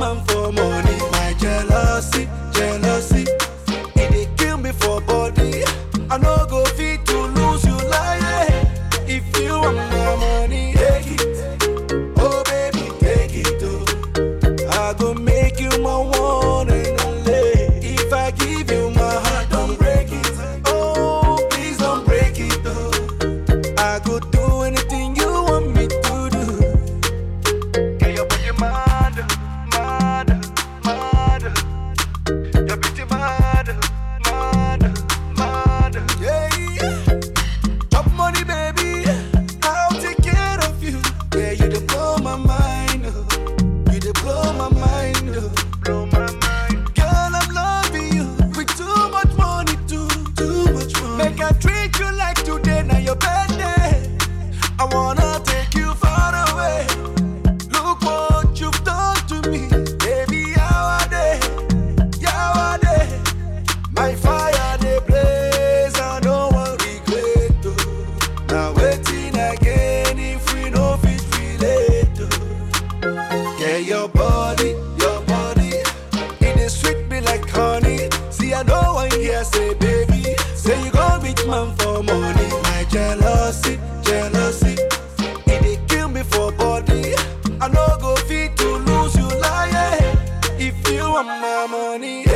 man for money. My jealousy, jealousy, it dey kill me for body. I no go fit to lose you like if you want my money. Take it, oh baby, take it oh. I go make you my one and only. If I give you my heart, don't break it. Oh, please don't break it. Oh. I go do anything you want me to do. Get your body mad, mad, mad. Your beauty mad, mad, mad. Yeah. Chop money, baby. I'll take care of you. Yeah, you dey blow my mind. Oh. You dey blow my mind. Oh. Blow my mind. Girl, I'm loving you with too much money, too, too much money. Make I treat you like today, now your birthday. I wanna take you far away. Look what you've done to me, baby. How are they? How are they? My fire they blaze, I no one regret. Oh. Now waiting again if we no fit relate. Oh. Yeah, your body, your body, it is sweet me like honey. See, I know one here say, baby, say you go rich man for money. My jealousy, jealousy, it dey kill me for body. I no go fit to lose you like if you want my money.